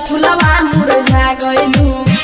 फुलवा मुरझा गइलू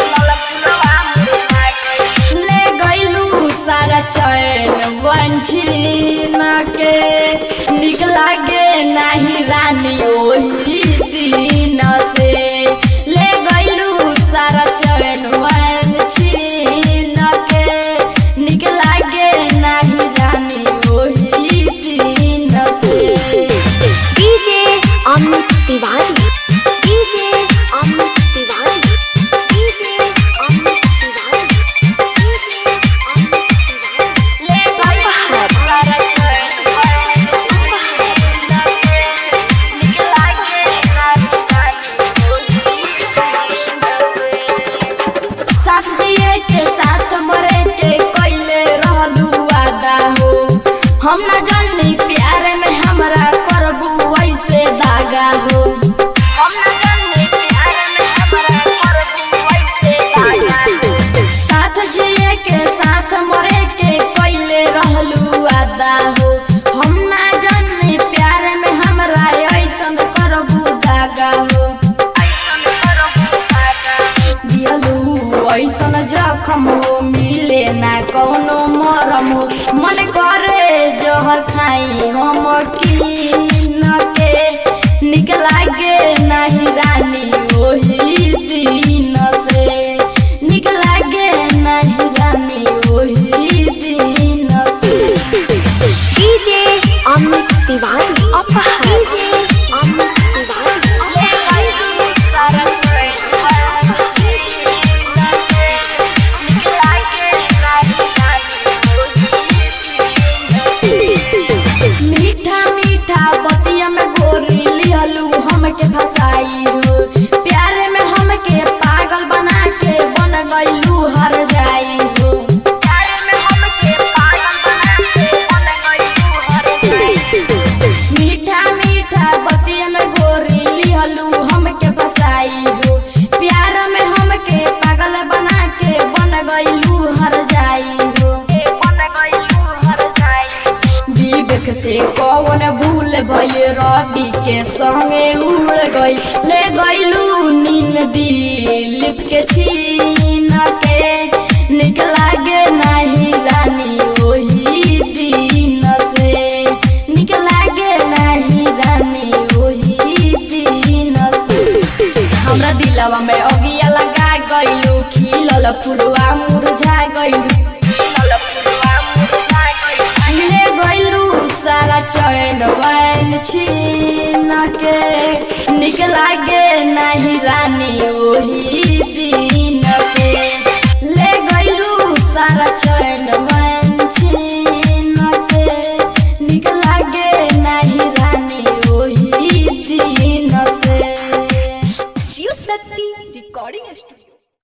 ले गइलू सारा चैन वंशीन के निक लागे नाही रानी ओही दिन से ले गइलू सारा चैन वंशीन के निक लागे नाही रानी ओही दिन से DJ Amit Tiwari DJ Amit Tiwari DJ Amit Tiwari DJ Amit Tiwari ले गइलू सारा चैन निक लागे नाही रानी ओही साथ जिए के साथ मरे के कैले रहलू वादा हो हम न जानी प्यार में हमरा करबू ऐसे दागा हो हम न जानी प्यार में हमरा करबू ऐसे दागा हो साथ जिए के साथ मरे के कैले रहलू वादा हो हम न जानी प्यार में हमरा ऐसन करबू दागा हो दियलू ऐसन जखम हो मिले ना कौनो मरम हो मन करे जहर खाई हम कीन के निक लागे नाही रानी ओही दिन से निक लागे नाही रानी ओही दिन से डीजे अमित तिवारी अपहर डीजे अमित तिवारी ले गइलू सारा निक लागे नाही रानी मीठा मीठा बतिया में गोरी लिहलू हमके फसाई हो प्यार में हमके पागल बना के बन गइलू हर जाई हो प्यार में हमके पागल बना के बन गइलू हर जाई हो मीठा मीठा बतिया में गोरी लिहलू हमके फसाई हो प्यार में हमके पागल बना के बन गइलू हर जाई हो बन गइलू हर जाई विवेक से कौन भूल भई रवि के संगे उड़ गई ले गइलू नीन दिलीप के छीन के निक लागे नाही रानी ओही दिन से निक लागे नाही रानी ओही दिन से हमरा दिलवा में अगिया लगा गइलू खिलल फुलवा मुरझा गइलू ले गइलू सारा चैन वैन छीन के निक लागे नाही रानी ओही